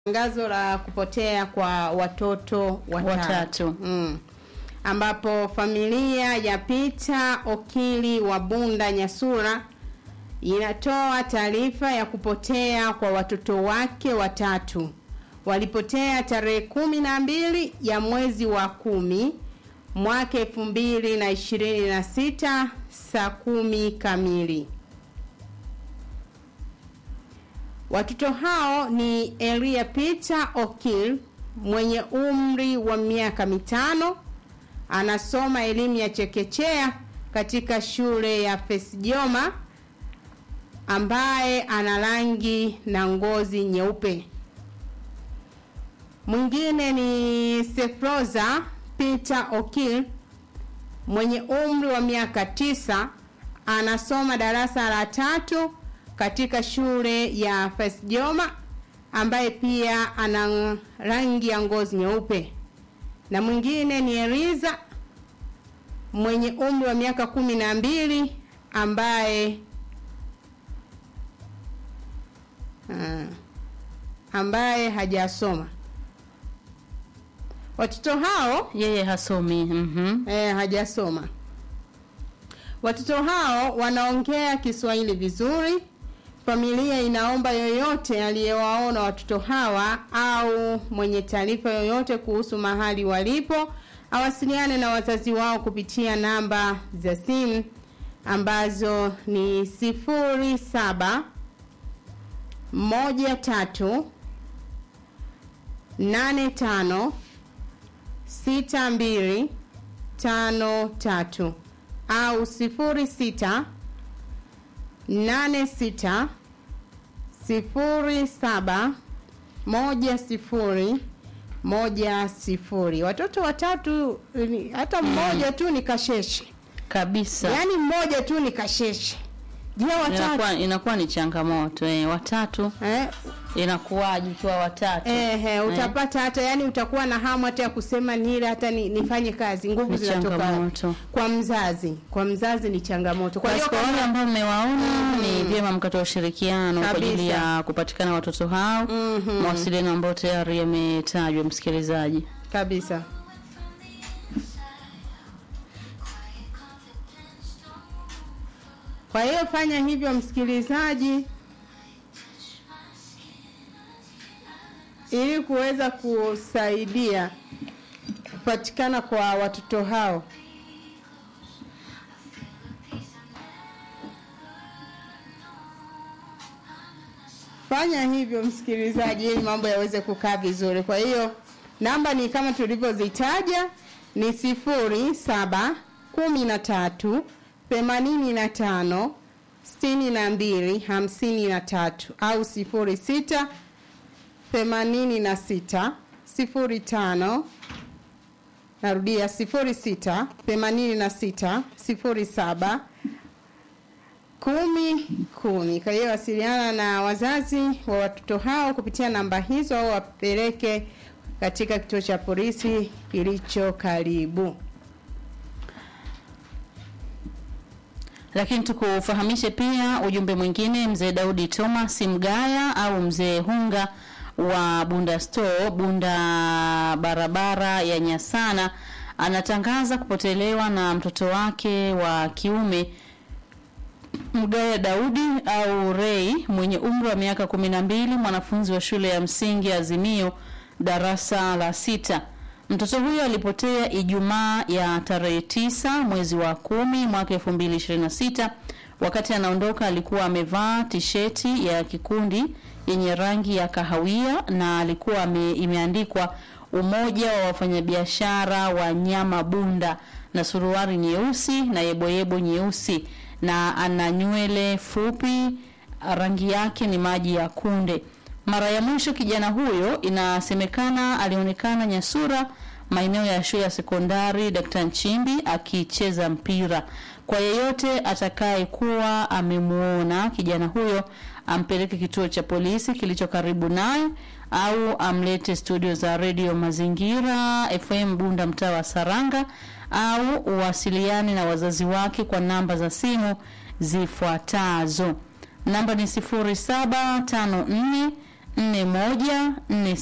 Tangazo la kupotea kwa watoto watatu, Watatu. Mm. ambapo familia ya Peter Okili wa Bunda Nyasura inatoa taarifa ya kupotea kwa watoto wake watatu. Walipotea tarehe kumi na mbili ya mwezi wa kumi mwaka elfu mbili na ishirini na sita saa kumi kamili. Watoto hao ni Elia Peter Okil mwenye umri wa miaka mitano, anasoma elimu ya chekechea katika shule ya Fesjoma, ambaye ana rangi na ngozi nyeupe. Mwingine ni Sefroza Peter Okil mwenye umri wa miaka tisa, anasoma darasa la tatu katika shule ya Fesjoma ambaye pia ana rangi ya ngozi nyeupe. Na mwingine ni Eliza mwenye umri wa miaka kumi na mbili ambaye ah, ambaye hajasoma. Watoto hao Yeye hasomi. Mhm. eh, hajasoma. Watoto hao wanaongea Kiswahili vizuri. Familia inaomba yoyote aliyewaona watoto hawa au mwenye taarifa yoyote kuhusu mahali walipo awasiliane na wazazi wao kupitia namba za simu ambazo ni sifuri saba moja tatu nane tano sita mbili tano tatu au sifuri sita nane sita sifuri saba moja sifuri moja sifuri. Watoto watatu ni- hata mmoja tu ni kasheshe, Kabisa. yaani mmoja tu ni kasheshe. Je, watatu Inakuwa inakuwa ni changamoto eh, watatu eh, inakuwaje ikiwa watatu? Ehe, utapata hata yani utakuwa na hamu hata ya kusema nile hata ni, nifanye kazi, nguvu Ni zinatoka changamoto. kwa mzazi. Kwa mzazi ni changamoto. Kwa Kwa hiyo hiyo kwa wale kama- ambao mmewaona ni vyema mkatoa ushirikiano kwa ajili Kabisa. ya kupatikana watoto hao. Mhm. Mawasiliano ambayo tayari yametajwa msikilizaji. kabisa. Kwa hiyo fanya hivyo msikilizaji, ili kuweza kusaidia kupatikana kwa watoto hao. Fanya hivyo msikilizaji, ili mambo yaweze kukaa vizuri. Kwa hiyo namba ni kama tulivyozitaja, ni sifuri saba kumi na tatu themanini na tano sitini na mbili hamsini na tatu au sifuri sita themanini na sita sifuri tano narudia sifuri sita themanini na sita sifuri saba kumi kumi. Kwa hiyo wasiliana na wazazi wa watoto hao kupitia namba hizo au wapeleke katika kituo cha polisi kilicho karibu. Lakini tukufahamishe pia ujumbe mwingine, mzee Daudi Thomas Mgaya au mzee Hunga wa Bunda Store, Bunda barabara ya Nyasana, anatangaza kupotelewa na mtoto wake wa kiume Mgaya Daudi au Rei mwenye umri wa miaka kumi na mbili, mwanafunzi wa shule ya msingi Azimio darasa la sita. Mtoto huyo alipotea Ijumaa ya tarehe tisa mwezi wa kumi mwaka 2026. Wakati anaondoka alikuwa amevaa tisheti ya kikundi yenye rangi ya kahawia na alikuwa ame, imeandikwa Umoja wa Wafanyabiashara wa Nyama Bunda na suruali nyeusi na yeboyebo nyeusi na ana nywele fupi, rangi yake ni maji ya kunde. Mara ya mwisho kijana huyo inasemekana alionekana Nyasura maeneo ya shule ya sekondari Dkt. Nchimbi akicheza mpira. Kwa yeyote atakaye kuwa amemuona kijana huyo ampeleke kituo cha polisi kilicho karibu naye au amlete studio za redio Mazingira FM Bunda mtaa wa Saranga au uwasiliane na wazazi wake kwa namba za simu zifuatazo. Namba ni 0754 nne moja nne